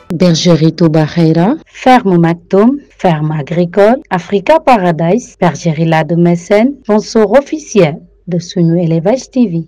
Bergerie Touba Khaira, Ferme Maktoum, Ferme Agricole, Africa Paradise, Bergerie La de Mécène, sponsor officiel de Sunu Élevage TV.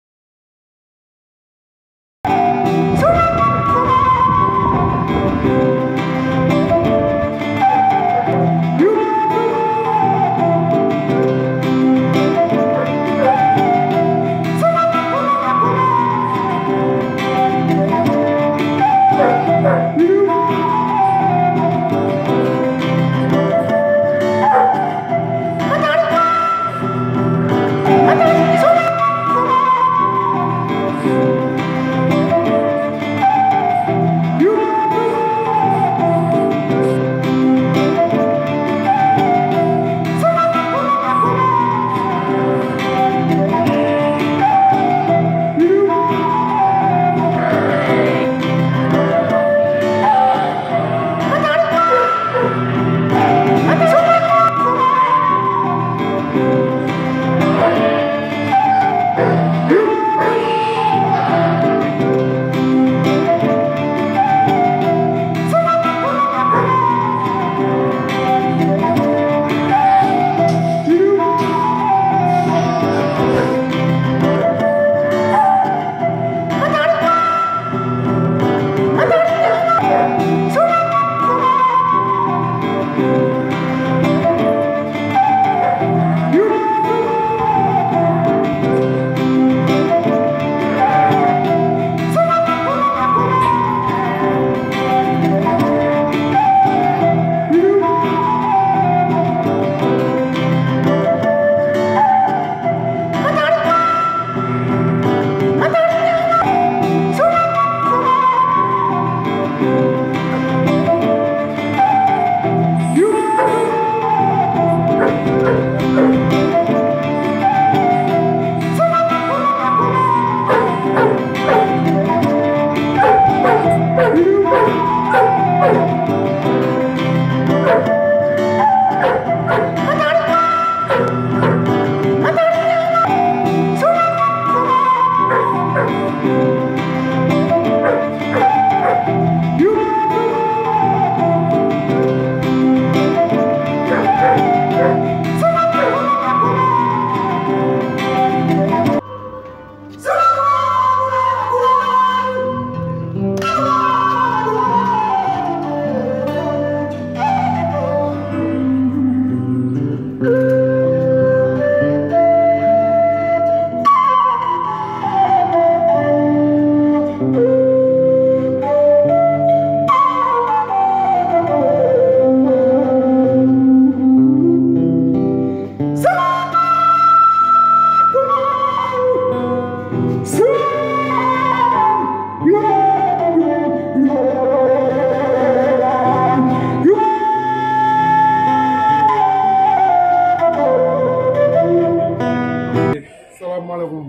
salaamaaleykum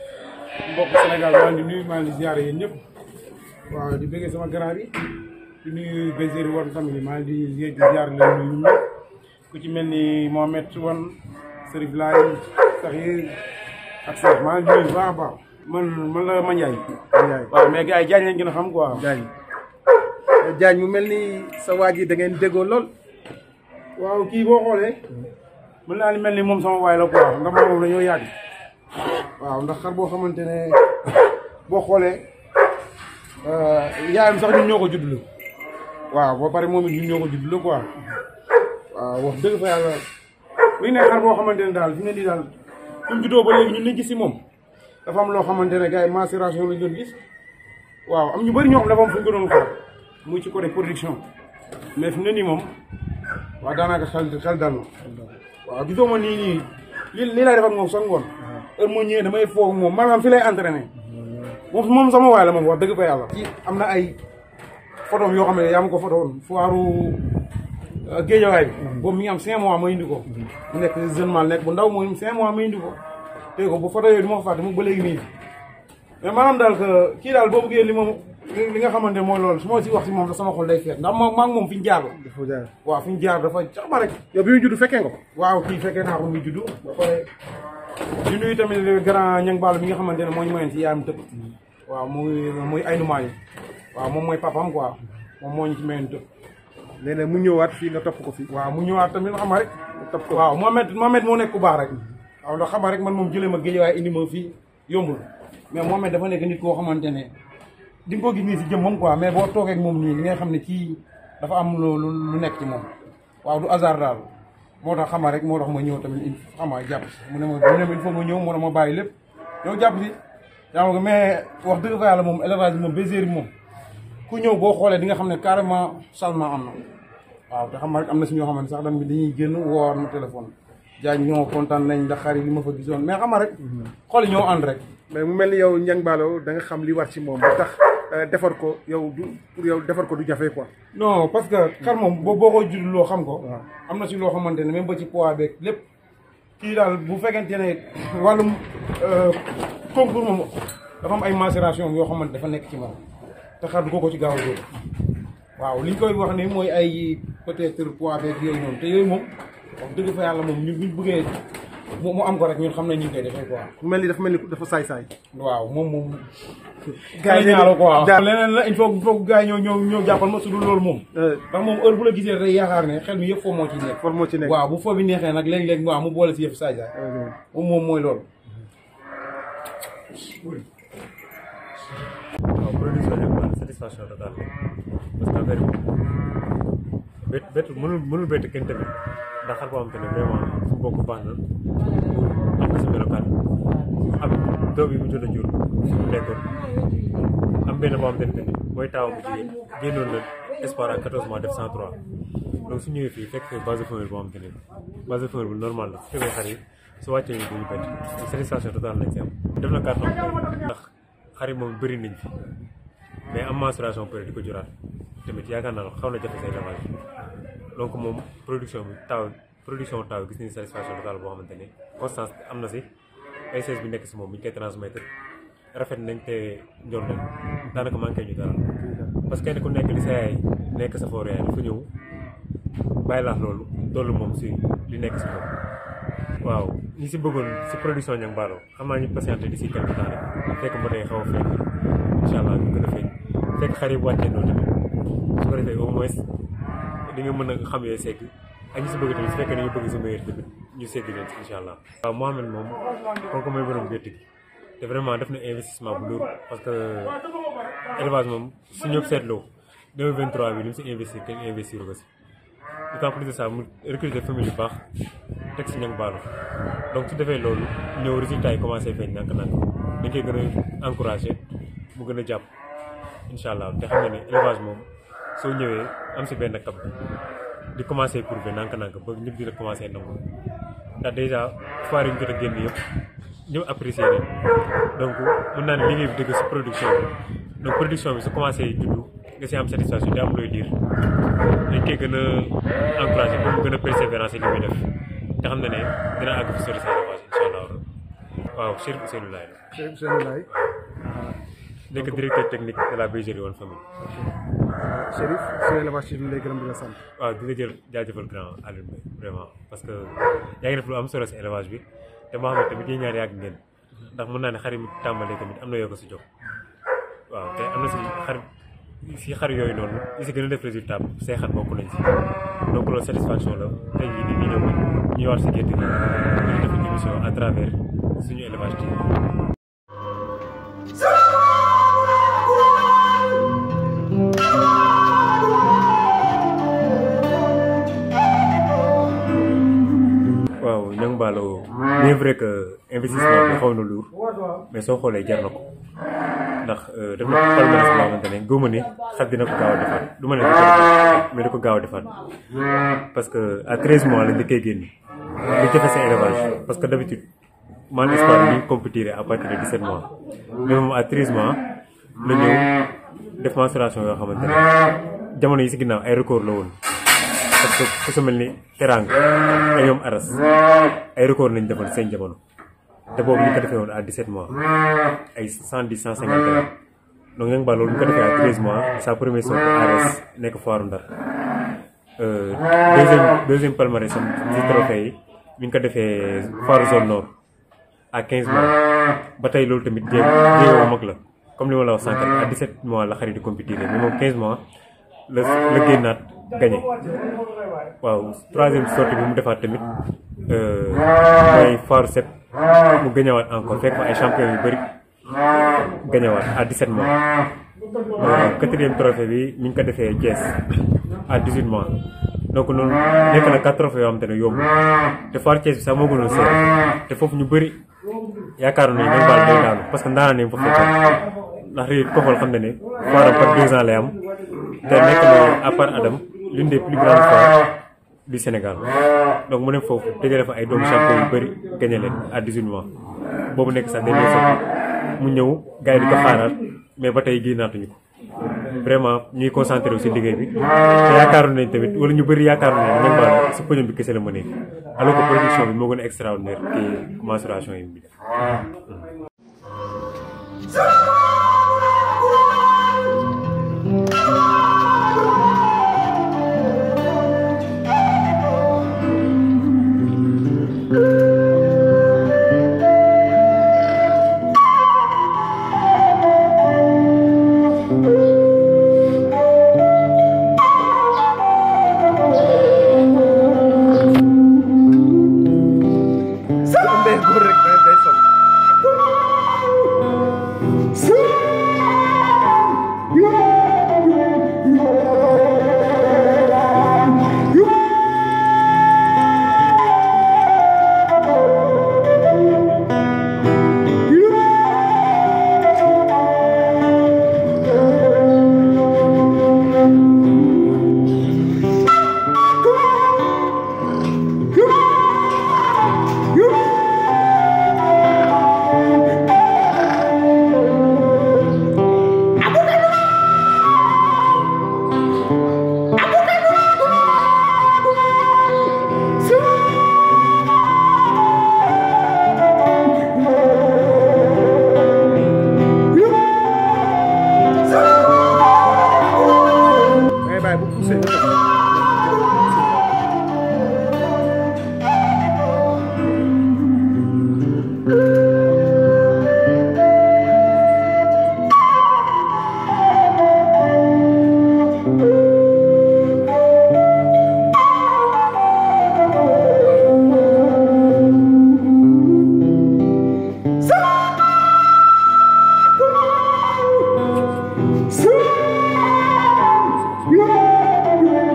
mbokk Sénégal maa ngi nuyu maa ngi ziare yéen ñëpp waaw di bëggee sama grand bi di nuyu Bergerie Wane famille maa ngi di ziare leen nuyu ñun ñëpp ku ci mel ni Mohamed Wane Serif Laay Saxir ak Cheikh maa ngi nuyu bu baax a baax man man la Mandiaye. Mandiaye waaw mais gars yi Diagne lañ gën a xam quoi. Diagne Diagne mu mel ni sa waa ji da ngeen déggoo lool. waaw kii boo xoolee mën naa ni mel ni moom sama waay la quoi ndax moom dañoo yàgg waaw ndax xar boo xamante ne boo xoolee yaayam sax ñun ñoo ko juddlu waaw ba pare moom it ñun ñoo ko juddlu quoi waaw wax dëgg fa yàlla muy ne xar boo xamante ne daal fi ne nii daal suñ juddoo ba léegi ñun liñ gis si moom dafa am loo xamante ne gars yi macération lañ doon gis waaw am ñu bëri ñoo xam dafa am fu ñu ko doon xaar muy ci côté production mais fi mu ne nii moom waaw daanaka xel xel dal na waaw gisoo ma nii nii li lii lay def ak moom sax ngoon heure moo ñëwee damay foog moom maanaam fi lay entraîné moom moom sama waay la moom wax dëgg fa yàlla. ci am na ay photos yoo xam ne yaa ma ko photo woon foiru géejawaay bi. boobu mi ngi am cinq mois ma indi ko. mu nekk jeune mal nekk bu ndaw mooy cinq mois ma indi ko. dégg ko bu photo yooyu du ma ko fàtte mu ba léegi nii mais maanaam daal que kii daal boo bëggee li moom li nga xamante mooy loolu su ma si wax si moom da sama xol day feet ndax maa ngi moom fi ñu jaar la. dafa jaar waaw fi ñu jaar dafa cax ba rek. yow bi muy judd fekkee nga ko. waaw kii fekkee naa ko muy juddu ba pare di nuyu tamit le grand ñang Ballo mi nga xamante ne moo ñu mayoon si yaayam tëb waaw muy muy ay numaa yi waaw moom mooy papam quoi moom moo ñu ci mayoon dëkk. nee na mu ñëwaat fii nga topp ko fii. waaw mu ñëwaat tamit xam nga rek. topp ko waaw Mohamed Mohamed moo nekk ku baax rek. waaw ndax xam nga rek man moom jëlee ma géej waaye indi ma fii yombul mais Mohamed dafa nekk nit koo xamante ne di nga ko gis nii si jëm moom quoi mais boo toogee ak moom nii li nga xam ne kii dafa am lu lu nekk ci moom waaw du hasard daal moo tax xam nga rek moo tax ma ñëw tamit xam nga jàpp si mu ne ma mu ne ma il faut ma ñëw moo tax ma bàyyi lépp ñëw jàpp si yaa nga mais wax dëgg fa yàlla moom élevage bi moom bergerie bi moom ku ñëw boo xoolee di nga xam ne carrément changement am na waaw te xam nga rek am na si ñoo xamante sax tamit dañuy génn woowaat ma téléphone jaañ ñoo kontaan nañ ndax xar yi li ma fa gisoon mais xam nga rek xool yi ñoo ànd rek mais mu mel ni yow Niang Ballo da nga xam li war ci moom ba tax defar ko yow du pour yow defar ko du jafe quoi. non parce que xar moom boo boo ko judd loo xam ko am na si loo xamante ne même ba ci poids beeg lépp kii daal bu fekkente ne wàllum concours moom dafa am ay macération yoo xamante dafa nekk ci moom te xar du ko ko ci gaaw a jóg waaw li ñu koy wax ni mooy ay peut-être poids beeg yooyu noonu te yooyu moom wax dëgg fa yàlla moom ñun buñ bëggee mu mu am ko rek ñun xam nañ ñu ngi koy defee quoi. mu mel ni dafa mel ni dafa saay-saay. waaw moom moom. gars yi ñaalo quoi daal leneen la il faut il faut gars yi ñëw ñëw ñëw jàppal ma su dul loolu moom. ndax moom heure bu la gisee day yaakaar ne xel mi yëpp foo moo ci nekk. for moo ci nekk waaw bu foo bi neexee nag léeg-léeg waaw mu boole si yëf saay saay moom moom mooy loolu. waaw production bi satisfaction totale parce que affaire bi bett bett mënul mënul bett kenn tamit ndax xar boo xam te ne vraiment fu bokk baax na am na si melokaan am doom yi mu jot a jur mu nekkoon am benn boo xam te ne tamit mooy taawam bu jigéen génnoon na espoir ak 14 mois def 103 donc su ñëwee fii fekk base de femelle boo xam te ne base de femelle bu normal la su fekkee xar yi su wàccee ñu duñu bett satisfaction totale lañ si am def na carton ndax xar yi moom bëri nañ fi mais am mensuration peut di ko juraat tamit yaakaar naa xaw na jafe say élevage donc moom production bi taw production taw gis nañu satisfaction totale boo xamante ne constance am na si essence bi nekk si moom bu ñu koy transmettre rafet nañ te njool nañ daanaka manqué ñu dara parce que kenn ku nekk li sa yaay nekk sa foor yaay dafa ñëw bàyyi laax loolu dollu moom si li nekk si moom waaw ñi si bëggoon si production Niang Ballo xam naa ñu patienté di si quelque temps rek fekk mba day xaw a feeñ incha allah ñu gën a feeñ fekk xar yi wàccee noonu tamit su ko defee au moins di nga mën a xam yooyu segg ak ñi si bëgg tamit su fekkee dañu bëgg si meilleur tamit ñu segg leen si incha allah. waaw Mohamed moom kooku mooy borom gétt gi te vraiment def na investissement bu lourd parce que élevage moom su ñëpp seetloo 2023 bi li mu si investir kenn investir ko si. d'autant plus de ça mu recruter famille yu baax teg si Niang Ballo donc su defee loolu ñëw résultat yi commencé feeñ nànk-nànk dañ koy gën a encouragé mu gën a jàpp incha allah te xam nga ne élevage moom soo ñëwee am si benn cap bi di commencé prouver nànk-nànk ba ñëpp di la commencé nangu ndax dèjà foire yi ñu jot a génn yëpp ñëpp apprécié nañ donc mun naa ne liggéey bi dëgg si production bi donc production bi su commencé juddu nga si am satisfaction di am looy diir dañ koy gën a encouragé ba mu gën a persévérance li muy def te xam na ne dina àgg fi sori sa élevage incha allah waaw Chérif Ousseynou Laye la. Chérif Ousseynou Laye. nekk directeur technique de la bergerie One Famille. Chérif suñu élevage ci lay gërëm di la sant. waaw di la jël jaajëfal grand Alioune Mbaye vraiment parce que yaa ngi def lu am solo si élevage bi te moo xam ne tamit yéen ñaar yàgg ngeen ndax mën naa ne xar yi mu tàmbalee tamit am na yoo ko si jox waaw te am na si xar si xar yooyu noonu li si gën a def résultat say xar bokk nañ si donc loolu satisfaction la tey jii nii ñu ñëw ñu war si gétt gi ñu def une émission à travers suñu élevage TV. waaw Niang Ballo bien vrai que investissement bi xaw na lourd mais soo xoolee jar na ko ndax def na palmarès boo xamante ne gëmma ni xar dina ko gaaw a defaat du ma ne da ko defaat mais da ko gaaw a defaat parce que à 13 mois lañ da koy génn li jafe sa élevage parce que d'habitude man espoir ñu compétir à partir de 17 mois mais moom à 13 mois la ñëw def mensuration yoo xamante ne jamono yi si ginnaaw ay record la woon parce que ku su mel ni teranga ay ñoom aras ay record nañ defoon seen jamono te boobu ñu ko defee woon à 17 mois ay 110 150 donc Niang Ballo loolu ñu ko defee à 13 mois sa première sortie aras nekk foiru Ndar deuxième deuxième palmarès am ci trophée yi mi ngi ko defee foiru zone nord à 15 mois ba tey loolu tamit jéego jéego mag la comme li ma la wax sànq à 17 mois la xarit di compétir mais moom 15 mois la la génnaat gagné waaw troisième sortie bi mu defaat tamit mooy Faaru Set mu gañewaat encore fekk fa ay champion yu bëri gañewaat à 17 mois quatrième trophée bi ñu ngi ko defee Thiès à 18 mois donc noonu nekk na quatre trophées yoo xam te ne yomb te Faaru Thiès bi sax moo gënoon seer te foofu ñu bëri yaakaaroon nañu dañ baal day daanu parce que ndaanaan nañ fa fekk ndax réer ko xool xam ne ne foiram par deux ans lay am te nekk na à part Adam l'une des plus grandes foires du Sénégal donc mu ne foofu dajale fa ay doomu champion yu bëri gagné leen à 18 mois boobu nekk sax dernier sortie mu ñëw gars yi di ko xaaraat mais ba tey génnaatuñu ko vraiment ñuy concentré wu si liggéey bi te yaakaaroon nañ tamit wala ñu bëri yaakaaroon nañ ñoom baal si podium bi kese la mënee alors que production bi moo gën a extraordinaire ki mensuration yi bi def day góor rek day day sol ngay bàyyi bu poussé nga def. Yeah.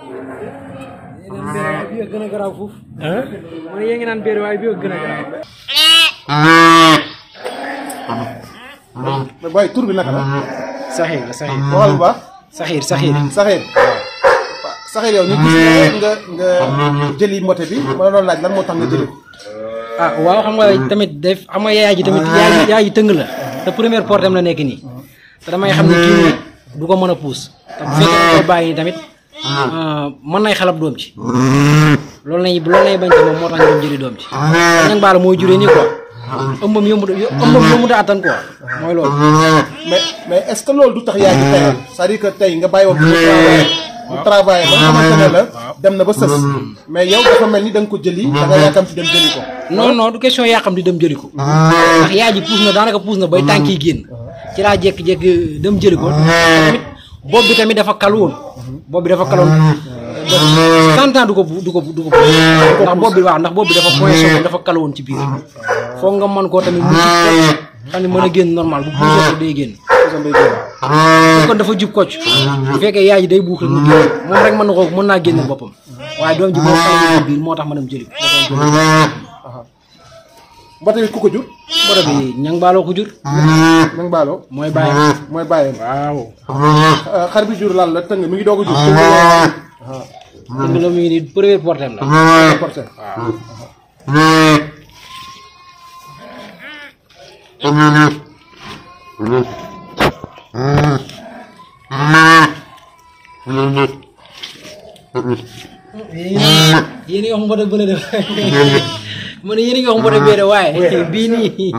bii gën a garaaw foofu. man yéen ngi naan béer waaye bii gën a garaaw. mais booy tur bi naka la. saxiir la saxiir. waxal bu baax. saxiir saxiir. Saxiir. Saxiir yow ñu gis nga nga nga jëli mbote bi ma la doon laaj lan moo tax nga jëli ko. ah waaw xam nga tamit def xam nga yaay ji tamit yaay ji yaay ji tëng la te première portem la nekk nii te damay xam ne kii nii du ko mën a puus te bu fekkee da koy bàyyi tamit mën nay xalab doom ci loolu lañuy loolu lañuy bañ ci moom moo tax ñu doon jëli doom ci ñang baala mooy juree nii quoi ëmbam yombu ëmbam yombu da attan quoi mooy loolu mais mais est-ce que loolu du tax yaa ngi tayal c'est-à-dire que tey nga bàyyi woon mu travaillé mu travaillé ba nga xamante ne la dem na ba sës mais yow dafa mel ni da nga ko jëli da nga yaakam ci dem jëli ko non non du question yaa xam di dem jëli ko ndax yaay ji puus na daanaka puus na bay tànk yi génn ci laa jékki-jékki dem jëli ko tamit bopp bi tamit dafa kal woon bopp bi dafa kaloon cent ans du ko du ko du ko ndax bopp bi waaw ndax bopp bi dafa point sof dafa kal woon ci biir foog nga mën koo tamit mu jub kocc xam ne mën a génn normal bu buusee day génn kon dafa jub kocc bu fekkee yaay ji day buux rek mu génn moom rek mën na ko mën naa génn boppam waaye doom ji boo xale ci biir moo tax ma dem jëli ko moo tax jëli mbote bi ku ko jur borom bi ñang baaloo ko jur nang baaloo mooy bàyyi mooy bàyyam waaw xar bi jur lan la tëng mi ngi doog a jur dëgg la mu ngi nii premier portem la porté yéen a ngi wax mbote bële de ma ne yéen a ngi wax mbote bee de waaye bii nii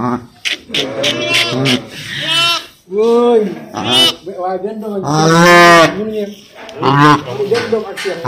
wóoy waaye benn doom ak mënu ngeen benn doom ak seex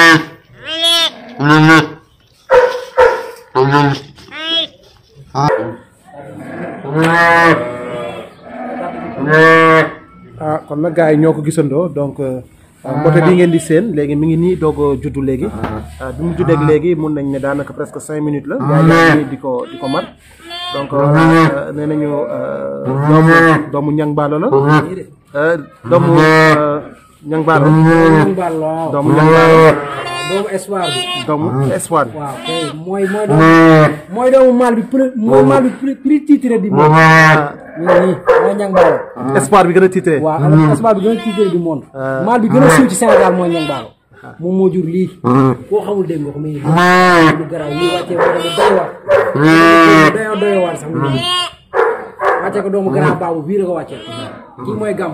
ah kon nag gars yi ñoo ko gisandoo donc mbote bi ngeen di seen léegi mi ngi nii doog a juddu léegi ah bi mu juddeeg léegi mun nañ ne daanaka presque cinq minutes la yaa ngi nii di ko di ko mat donc nee nañu doomu doomu ñang baalo la doomu ñang baalo ñang baal waaw doomu ñang baalo doomu espoir bi doomu espoir bi waaw kay mooy mooy doomu mooy doomu maal bi pré mooy maal bi pré prix titré di monde ñu ngi nii mooy ñang baalo espoir bi gën a titré waaw alors espoir bi gën a titré du monde maal bi gën a siiw ci Sénégal mooy ñang baalo moom moo jur lii koo xamul dégg nga ko muy lu garaaw lii wàccee ko dama doy waar doy doy waar sax mu ngi wàccee ko doomu garaaw baabu bii la ko wàccee kii mooy gàmm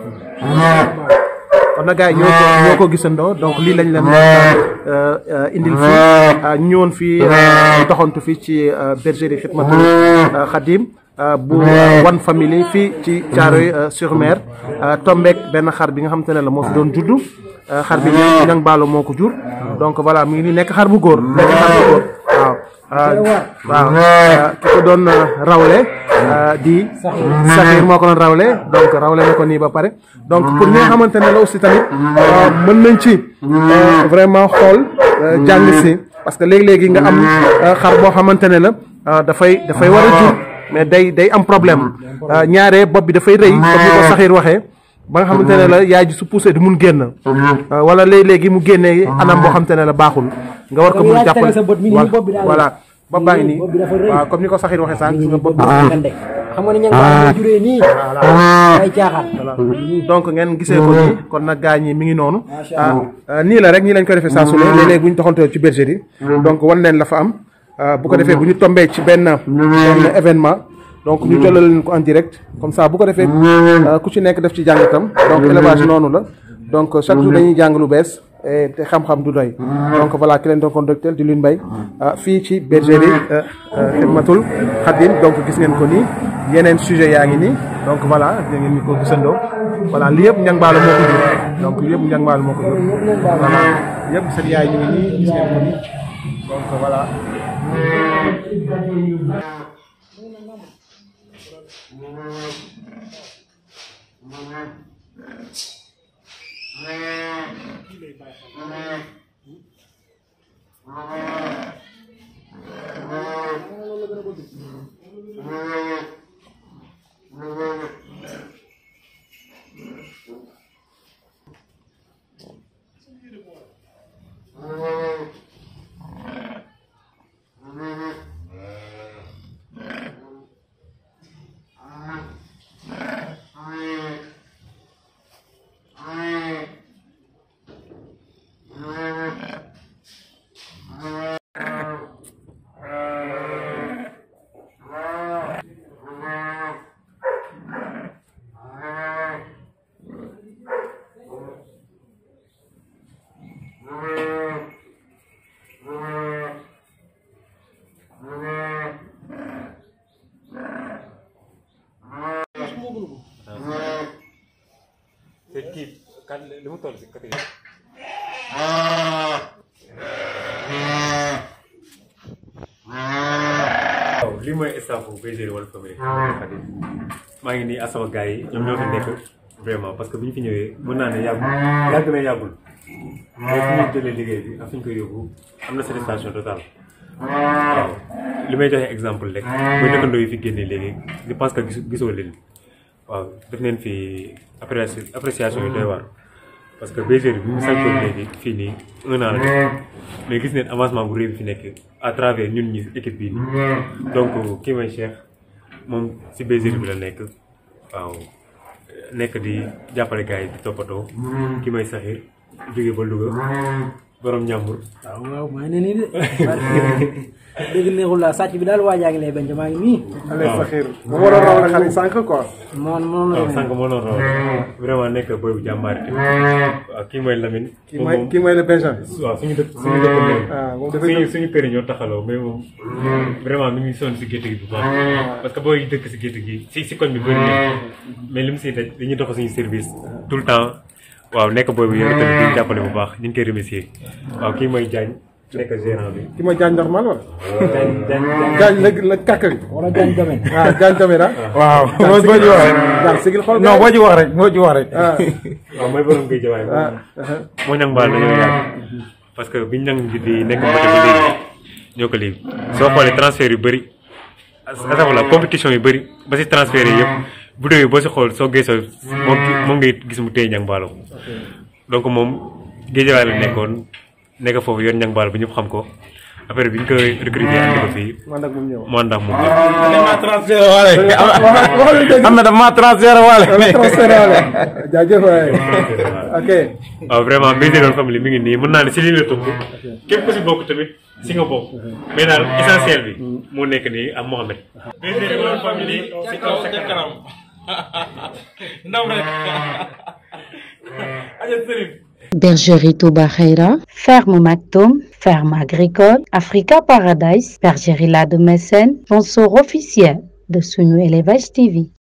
kon nag gars yi ñoo ko ñoo ko gisandoo donc lii lañ leen indil fii ñu ñëwoon fii doxantu fii ci bergerie Khidmatul Khadim bu One Family fii ci Thiaroye sur Mer tombeek benn xar bi nga xamante ne la moo fi doon juddu xar bi ñang ñang baalo moo ko jur donc voilà mu ngi nii nekk xar bu góor nekk xar bu góor waaw waaw ki ko doon rawle di saxiir moo ko doon rawle donc rawle na ko nii ba pare donc pour ñi nga xamante ne la aussi tamit mën nañ ci vraiment xool jàng si parce que léegi-léegi nga am xar boo xamante ne la dafay dafay war a jur mais day day am problème ñaare bopp bi dafay rëy comme ni ko saxiir waxee ba nga xamante ne la yaay ji su poussé du mun génn wala léeg-léegi mu génnee anam boo xamante ne la baaxul nga war ko mun jàppale voilà bopp baa ngi nii waaw comme ni ko saxiir waxee sànq nga bopp xam nga ne ñang baalo moo juree nii ay caaxaan donc ngeen gisee ko nii kon nag gaa ñi mi ngi noonu nii la rek nii lañ ko defee saa su ne léeg-léeg bu ñu doxantoo ci bergerie donc wan leen la fa am bu ko defee bu ñu tombee ci benn benn événement donc ñu jëlal leen ko en direct comme ça bu ko defee ku ci nekk def ci jàngatam donc élevage noonu la donc chaque jour dañuy jàng lu bees te xam-xam du doy donc voilà ki leen doon conducteur di Lune Mbaye fii ci bergerie Khidmatul Khadim donc gis ngeen ko nii yeneen sujet yaa ngi nii donc voilà da ngeen ñu ko gisandoo voilà li yëpp ñang baalo moo ko jur donc li yëpp ñang baalo moo ko jur voilà yëpp seen yaay ñu ngi nii gis ngeen ko nii donc voilà kan li mu toll si côté waaw lii mooy staff bu bergerie Walfadjri Khadim maa ngi nii ak sama gars yi ñoom ñoo fi nekk vraiment parce que bi ñu fi ñëwee mën naa ne yàggul yàgg na yàggul mais fi ñu jëlee liggéey bi ak fi ñu koy yóbbu am na satisfaction totale waaw li may joxe exemple rek mooy dëkkandoo yi fi génnee léegi je pense que gis gisoo leen waaw def neen fi appréci appréciation yi doy waar parce que bergerie bi mu santoon léegi fii nii un an la def mais gis neen avancement bu réy bi fi nekk à travers ñun ñi équipe bii nii donc kii may Cheikh moom si bergerie bi la nekk waaw nekk di jàppale gars yi di toppatoo ki may saxir jóge ba Louga borom ñàmbur waaw waaw maa ngi ne nii de dëgg neexul laa sàcc bi daal waajaa ngi lay benn maa ngi nii Allez Sakhir mu war a raw la xale sànq quoi moom moom la waaw sànq moo doon raw vraiment nekk boy bu jàmbaari tamit waaw kii mooy Lamine kii moom mooy moom kii mooy le Benjamin waaw suñu dëkk suñu dëkk léegi ah moom dafay suñu suñu kër yi ñoo taxaloo mais moom vraiment mi ngi sonn si gétt gi bu baax parce que booy dëkk si gétt gi si si koñ bi bëri na mais li mu siy daj dañuy dox suñu service tout le temps waaw nekk booy bu yore tamit di jàppale bu baax ñu ngi koy remercier waaw kii mooy Diagne nekk gérant bi kii mooy Diagne normal wala Diagne Diagne Diagne la la kàkk bi wala jaañ domaine ah Diagne tamit ah waaw moo boo ci wax rek Diagne sigil xool non boo ci wax rek moo ci wax rek ah waaw mooy borom géej waay ah moo ñang baal dañoo yàgg parce que biñ ñang bi di nekk mbëte ba léegi ñoo ko léegi soo xoolee transfert yu bëri asafala compétition yu bëri ba si transfert yi yëpp bu déwee boo si xool soo geesoo moom moom ngay gis mu téye ñang baalo donc moom géejawaay la nekkoon nekk foofu yor ñang baalo bi ñëpp xam ko après bi ñu ko recruter andi ko fii man ak moom ñëw mu ànd ak moom ma transféré waale am na dama transféré waale transféré wala jaajëf waay ok waaw vraiment Bergerie famille mi ngi nii mën naa ne si lii la tënk képp ku si bokk tamit si nga bokk mais daal essentiel bi moo nekk nii ak Mohamed. Bergerie famille si kaw sa kanam. ndam rek aja sëriñ Bergerie Touba Khaira, Ferme Maktoum, Ferme agricole, Africa Paradise, Bergerie La de Mécène, sponsor officiel de Sunu Élevage TV.